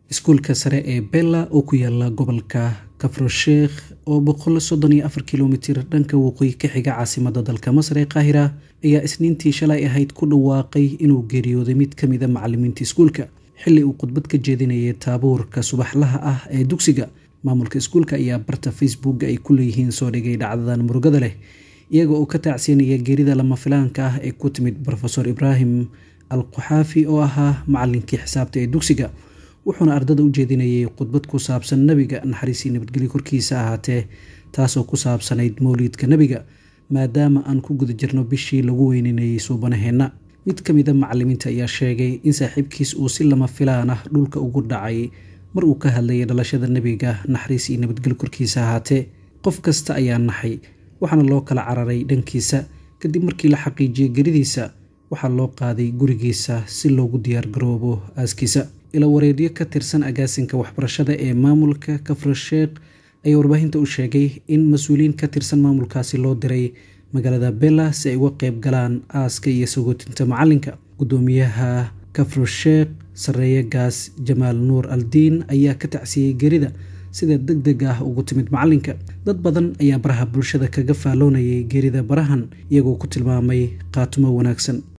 iskuulka sare ee bella oo ku yaala gobolka kafrosheekh oo boqol soddon iyo afar kilomitir dhanka waqooyi ka xiga caasimada dalka masar ee qaahira ayaa isniintii shalay ahayd ku dhawaaqay inuu geeriyooday mid ka mida macalimiinta iskuulka xilli uu khudbad ka jeedinayay taabuurka subaxlaha ah ee dugsiga maamulka iskuulka ayaa barta facebook ay ku leeyihiin soo dhigay dhacdadan murugada leh iyaga oo ka taacsiinaya geerida lama filaanka ah ee ku timid rofeor ibraahim al quxaafi oo ahaa macalinkii xisaabta ee dugsiga wuxuuna ardada u jeedinayay khudbad ku saabsan nebiga naxariisii nabadgelyo korkiisa ahaatee taasoo ku saabsanayd mowliidka nebiga maadaama aan ku guda jirno bishii lagu weyninayay suubanaheenna mid ka mida macalimiinta ayaa sheegay in saaxiibkiis uu si lama filaan ah dhulka ugu dhacay mar uu ka hadlayay dhalashada nebiga naxariis iyo nabadgelyo korkiisa ahaatee qof kasta ayaa naxay waxaana loo kala cararay dhankiisa kadib markii la xaqiijiyey geridiisa waxaa loo qaaday gurigiisa si loogu diyaargaroobo aaskiisa ila wareedyo ka tirsan agaasinka waxbarashada ee maamulka kafrosheekh ayaa warbaahinta u sheegay in mas-uuliyiin ka tirsan maamulkaasi loo diray magaalada bella si ay uga qeyb galaan aaska iyo sagootinta macalinka gudoomiyaha kafrosheekh sareeye gaas jamaal nuur aldiin ayaa ka tacsiyey gerida sida deg deg ah ugu timid macalinka dad badan ayaa baraha bulshada kaga faalloonayay geerida barahan iyagoo ku tilmaamay qaatumo wanaagsan